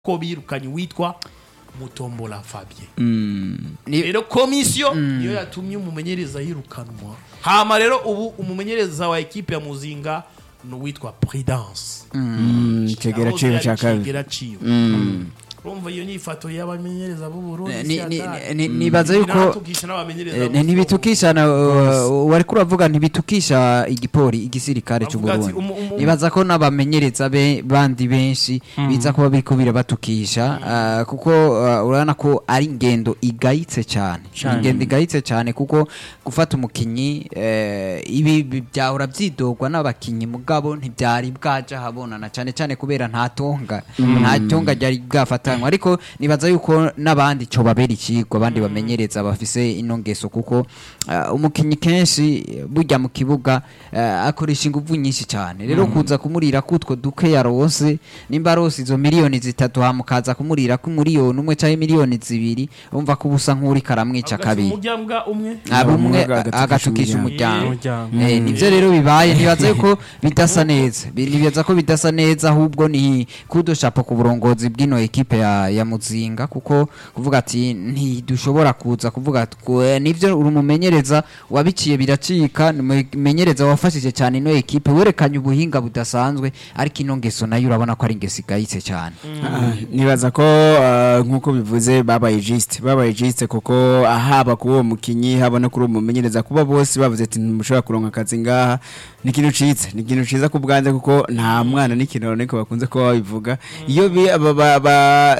ko birukanye witwa mutombola fabien Ni- rero komisiyo niyo yatumye umumenyereza yirukanwa hama rero ubu umumenyereza wa ekipe ya muzinga ni uwitwa prudence kigera ciwe ca kabiri kigera ciwe urumva iyo nyifato y'abamenyereza b'u Burundi Ni- si ni- hatari. ni- nibaza yuko Biratukisha n'abamenyereza Eh, b'u ntibitukisha na uh, wariko uravuga ntibitukisha igipori igisirikare cy'u Bavuga ati, Burundi umu- umu- nibaza ko n'abamenyereza be bandi benshi biza kuba biriko birabatukisha uh, kuko uh, urabona ko ari ingendo igayitse cyane ingendo igayitse cyane kuko gufata umukinyi eh, ibi bi- byahora byidogwa n'abakinyi mugabo ntibyari bwaja habonana cyane cyane kubera nta tonga nta tonga ryari bwafatanywa ariko nibaza yuko n'abandi co babera ikigwa abandi bamenyereza bafise ino ngeso kuko uh, umukinyi kenshi burya mu kibuga uh, akoresha inguvu nyinshi cyane rero kuza kumurira kutwo duke yaronse nimba arose izo miliyoni zitatu hamukaza kumurira ku miliyoni umwe cyangwa miliyoni zibiri umva ko ubusa nk'uri karamwica Avuga ati, kabiri umuryango umwe aba umwe Umwe agatukisha agatukisha umuryango. umuryango Umuryango. Eh, nivyo rero bibaye ntibaza yuko bidasa neza Bi- nibaza ko bidasa neza ahubwo ni kudo shapo ku burongozi bw'ino ekipe ya, ya muzinga kuko kuvuga ati ntidushobora kuza kuvuga ati ku- eh, nivyo uri umumenyereza wabiciye biracika ni umumenyereza wafashije cyane ino ekipe werekanye ubuhinga budasanzwe ariko ino ngeso nayo urabona ko ari ingeso igayitse cyane Ah, nibaza ko ah, nk'uko bivuze babaye jisite babaye jisite kuko haba kuri uwo mukinyi haba no kuri uwo mumenyereza kuba bose bavuze ati ntimushobora kuronka akazi ngaha ni ikintu ciza ni ikintu ciza ku bwanze kuko nta mwana n'ikintu runaka bakunze kuba babivuga iyo bi- ba- ba- ba-